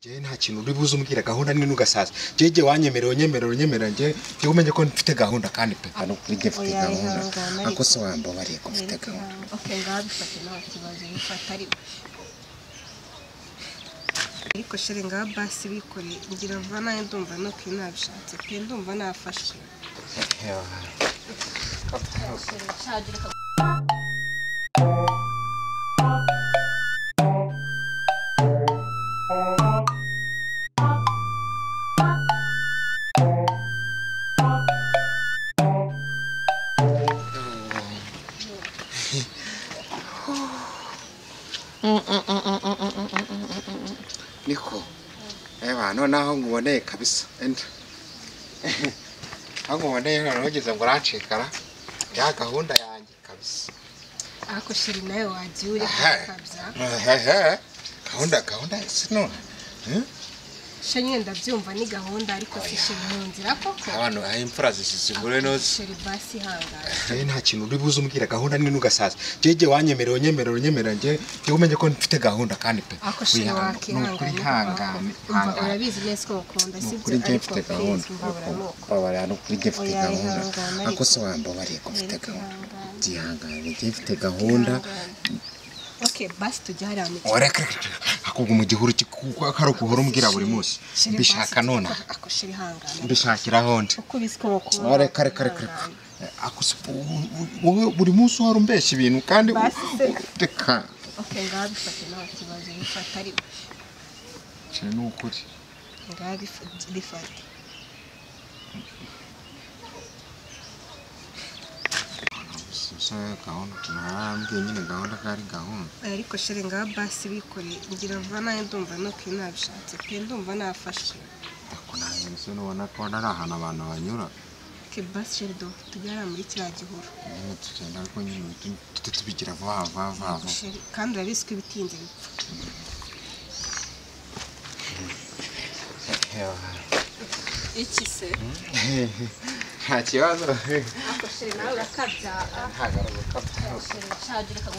njyewe nta kintu uri buze umbwira gahunda ni n'ugasaza njyewe igihe wanyemerera unyemerera unyemerera njyewe njyewe umenye ko mfite gahunda kandi pe hano kuri njye mfite Oya, gahunda ihangane ariko. ariko se wambabariye ko mfite Mwereke gahunda ahantu. Okay, ngaho bifate nta kibazo bifata ari we. ariko shere ngaho basi bikoreye ngira vuba nawe ndumva no kuri nabishatse pe ndumva nafashwe niko eba noneho nkuboneye kabisa enda aho nkuboneye noneho ugeze ngo urancikara ya gahunda yanjye kabisa ariko shere nawe wagiye uri Aha. kabya Ehehe. gahunda gahunda si none Hmm? shere nyine ndabyumva ni gahunda ariko si shere mu nzira koko abantu aho imfura zisize ingore nose shere basi ihangane njyewe nta kintu uri buze umbwira gahunda ni n'ugasaza njyewe igihe wanyemerera unyemerera unyemerera njyewe njyewe umenye ko mfite gahunda kandi pe ariko shere wakihangane ihangane umva urabizi neza ko bakunda ni sibyo ukuri njyewe ariko mfite please gahunda mbabura ni uko babara hano kuri njye mfite Oya, gahunda ihangane ariko ariko. se wambabariye ko mfite Mwereke gahunda ihangane. byihangane njyewe mfite gahunda Okay, basi tujye hariya mu kigo. wareka akubwa mu gihuru kuko ari ukuhora umbwira buri munsi Sheri, mbishaka basi, none ako- ako sheri hangana. mbishakira hondi Uko ubizi ko mukunda, wareka reka reka reka hangana. Ako se, u- u- wowe buri munsi uhora umbeshya ibintu kandi u- Basi se. reka Okay, ngaho bifate nta kibazo bifate ari we. Icyo ni ukuri Ngaho bifa- bifate. gusa gahunda tunarambye nyine gahunda ko ari gahunda Oya, ariko sheri ngaho basi bikoreye ngira vuba nawe ndumva no kuri nabishatse pe ndumva nafashwe ariko nawe mbese nubona ko hano ari ahantu abantu banyura ke basi sheri do tujye hariya muri kiriya gihuru nyine tugenda ariko nyine tujye tubigira vuba vuba vuba vuba Sheri, kandi urabizi ko ibitinze bipfa iki se nta kibazo ariko sheri nawe urakabya ntagaragaza sheri shaje reka